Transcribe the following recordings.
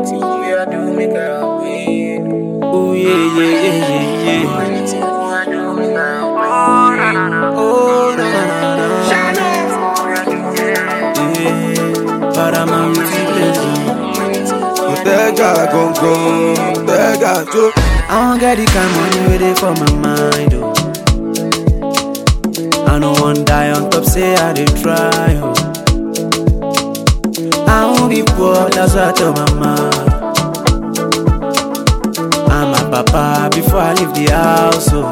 Anything we are do, make I win. Ooh yeah yeah yeah yeah yeah. Anything we are do, make I win. Oh na na na na. Yeah. Paramount blessing. Tẹ́gà gangan, tẹ́gà tó. I wan get the kind money wey dey for my mind, oh. I no wan die on top, say I dey try, oh. I won't be poor, that's what I tell mama. I'm my papa before I leave the house, oh.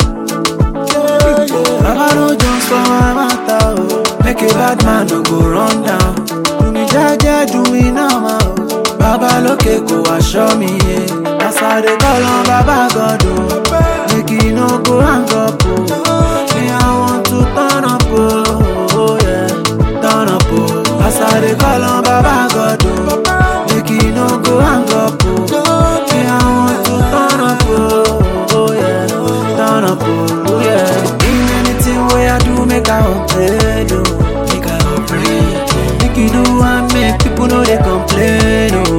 Baba no jones for my matter, oh. Make a bad man no go run down. Do me jaja, do me normal, oh. Baba lókè kò wá ṣọ́ mi, yeah. As I dey call on Baba God, oh. Make he no go hang up, oh. Me, I want to turn up, oh, oh yeah. Turn up, oh. As I dey call on Baba God, oh. Make he no go hang up, oh. Me, I want to turn up, oh, oh yeah. Turn up, oh, yeah. In anything way I do, make I upgrade, oh. Make I upgrade. Make you do and make people know they complain, oh.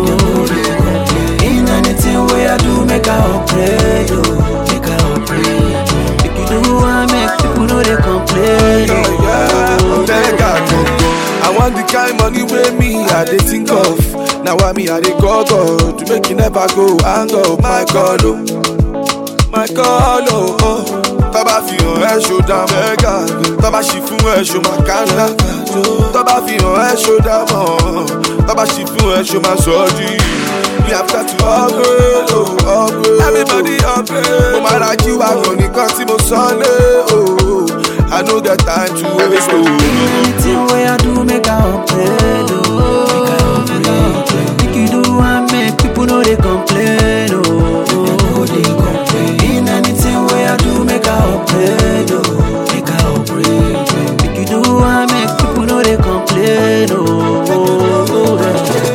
In anything way I do, make I upgrade, oh. Make I upgrade. Make you do and make people know they complain, oh. Tẹ́gà gangan. I want the kind money wey me I dey think of. Na why me I dey call God to make you never go hang up. My God o, my God o. Oh. Tọ́ba fi hàn ẹ́ ṣó dá mọ́. Tẹ́gà tọ́ba ṣì fún ẹ ṣó máa kánná. Tọ́ba fi hàn ẹ́ ṣó dá mọ́. Tọ́ba ṣì fún ẹ ṣó máa sọ ọ́ di. We have got to upgrade, oh, upgrade. Everybody upgrade. Mo máa ra jí wa gan nìkan tí mo sọ lé, oh. I no get time to waste, oh. Anything way I do, make I upgrade, oh. Make I upgrade. Make you do and make people know they complain, oh. they complain. In anything way I do, make I upgrade, oh. Make I upgrade. Make you do and make people know they complain, oh. yeah.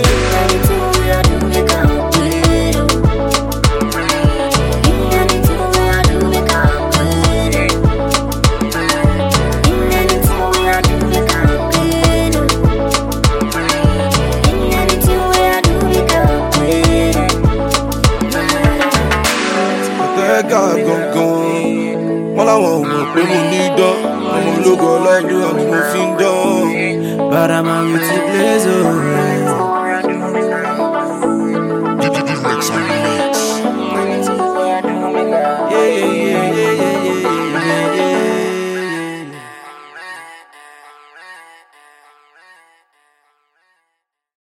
Tẹ́gà gangan. Wọ́n láwọn ò mọ̀ pé mo ní dán. Ọmọ ológo ọlọ́dún ni mo fi ń dán. But I'm a beauty blazer.